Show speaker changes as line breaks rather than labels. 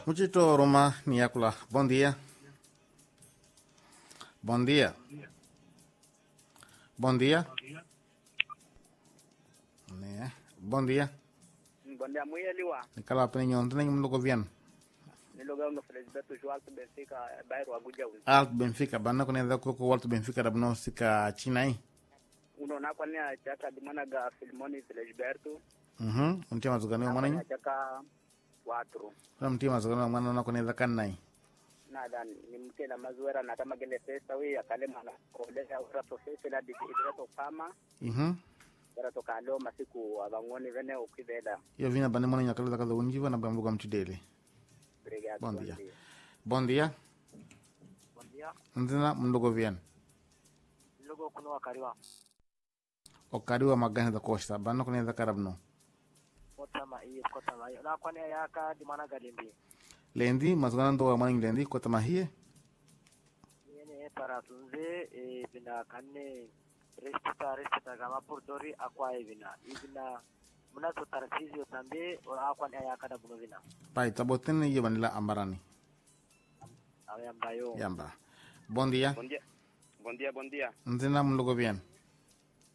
Muchito Roma Niakula. Bom dia. Bom dia. Bom dia. Né? Bom dia.
Bondia muyeliwa
Nikala pene nyon tene nyum logo vian.
niloga no Felisberto João to Benfica bairro Abuja uli
Alt Benfica banna ko ne da ko ko Walt Benfica da bno sika Chinai.
uno na kwani achaka dimana ga Filmoni Felisberto
Mhm. Untia mazugani mwana nyi.
achaka watru
Kwa mtia mazugani mwana na ko ne da kanai.
nada ni mtela mazuera na kama gele pesa wi akale mwana koleza ura professional di direto fama
Mhm.
era toka leo masiku abangoni vene ukivela
Yo vina bane mwana nyakala da kaza unjiva na bambuga mchidele.
obrigado
Bom
bom
dia.
dia
Bon dia.
bom dia
Nzina mlogo vian.
logo kuno wakariwa
Okariwa magana da costa banna ko ne da karabno.
kota ma iyo kota ma iyo na kwani yaka dimana galimbi
Lendi mazugana ndo mwana lendi ko tamahie.
yene para tunze e bina kanne restita restita gama purdori akwa e bina ibina muna to tarfizi tambe ora akwa ne yaka da buno bina
Pai taboten ye banila ambarani.
awe ambayo
Yamba. Bom dia.
Bom dia. Bom dia, bom dia.
Nzina mlogo vian.